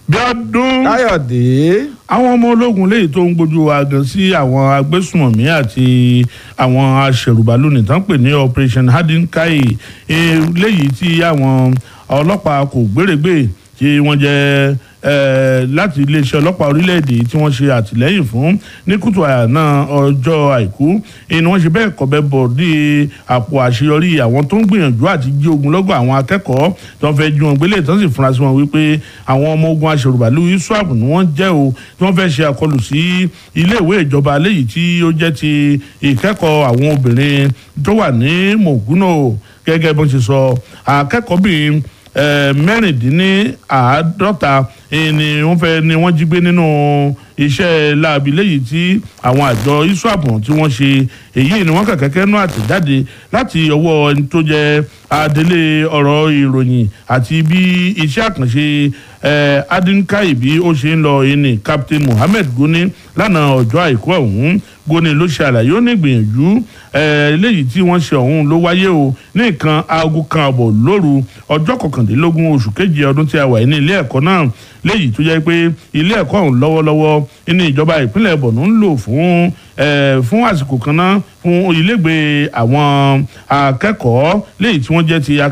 bíọ́dún káyọ̀dé àwọn ọmọ ológun léyìí tó ń gbójú wa gan sí àwọn agbésùmọ̀mí àti àwọn aṣèrùbálò nìtàn pè ní operation hadinkai eh, léyìí tí àwọn ọlọ́pàá kò gbèrègbè tí wọ́n jẹ́ eh, láti iléeṣẹ́ ọlọ́pàá orílẹ̀-èdè tí wọ́n ṣe àtìlẹ́yìn fún ní kùtù àná ọjọ́ àìkú ni wọ́n ṣe bẹ́ẹ̀ kọ́bẹ́ bọ̀ dé àpò àṣeyọrí àwọn tó ń gbìyànjú àti jí ogun lọ́gọ̀ àwọn akẹ́kọ̀ọ́ tí wọ́n fẹ́ jí wọn gbélé tán sì fura sí wọn wípé àwọn ọmọ ogun aṣèrùbàlù iswap ni wọ́n jẹ́ o tí wọ́n fẹ́ ṣe àkọlù sí iléèwé ìjọba léyìí tí ó jẹ́ ti ìkẹ́kọ̀ọ́ àwọn obìnrin tó wà ní mògúnò gẹ́gẹ́ bó ṣe sọ akẹ́kọ̀ọ́bìnrin mẹ́rìndínláàádọ́ta ni wọ́n fẹ́ ni wọ́n jí gbé nínú iṣẹ́ láabi léyìí tí àwọn àjọ iswap tí wọ́n ṣe èyí ni wọ́n kà kẹ́kẹ́ nú àtẹ̀jáde láti ọwọ́ ẹni tó jẹ́ adelé ọ̀rọ̀ ìròyìn àti bí iṣẹ́ àkànṣe adinkai bí ó ṣe ń lọ ẹni captain mohammed goni lánàá ọjọ́ àìkú ọ̀hún goni ló ṣe àlàyé ó ní ìgbìyànjú eléyìí tí wọ́n ṣe ọ̀hún ló wáyé o ní nǹkan aago kan àbọ̀ lóru ọjọ́ kọkàndínlógún oṣù keje ọdún tí a wà ní ilé ẹ̀kọ́ náà léyìí tó jẹ́ pé ilé ẹ̀kọ́ ọ̀hún lọ́wọ́lọ́wọ́ ní ìjọba ìpínlẹ̀ borno ń lò fún fún àsìkò kan náà fún ilégbèé àwọn akẹ́kọ̀ọ́ léyìí tí wọ́n jẹ́ ti